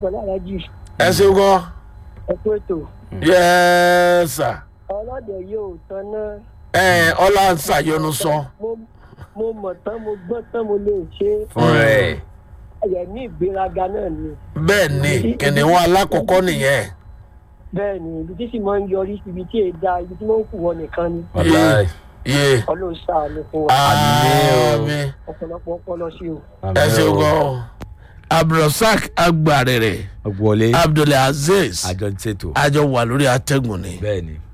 pẹ̀lú alájì ẹ ṣeun gan ẹ̀kú ètò yẹ́sà ọlọ́dẹ yóò tán náà ẹ ọlá ń ṣàyọnu sọ mo mo mọ̀ tán mo gbọ́n tán mo lè ṣe fún rẹ̀ ẹ̀yẹ̀ ní ìgbéraga náà ni bẹ́ẹ̀ ni kìnìún alákọ̀ọ́kọ́ nìyẹn bẹ́ẹ̀ ni ibi tí sì máa ń yọrí sí ibi tí èé da ibi tí wọ́n ń kù wọ́n nìkan ni wàláì yé ọlọ́run ṣàánú fún wa àmì ọ̀pọ̀lọpọ̀ ọpọlọ sí o. ẹ ṣeun gan abdulrasaq agbarere ọgbọ̀lé abdulaziz àjọ ń ṣètò àjọ wà lórí atẹ́gùn ni bẹ́ẹ̀ ni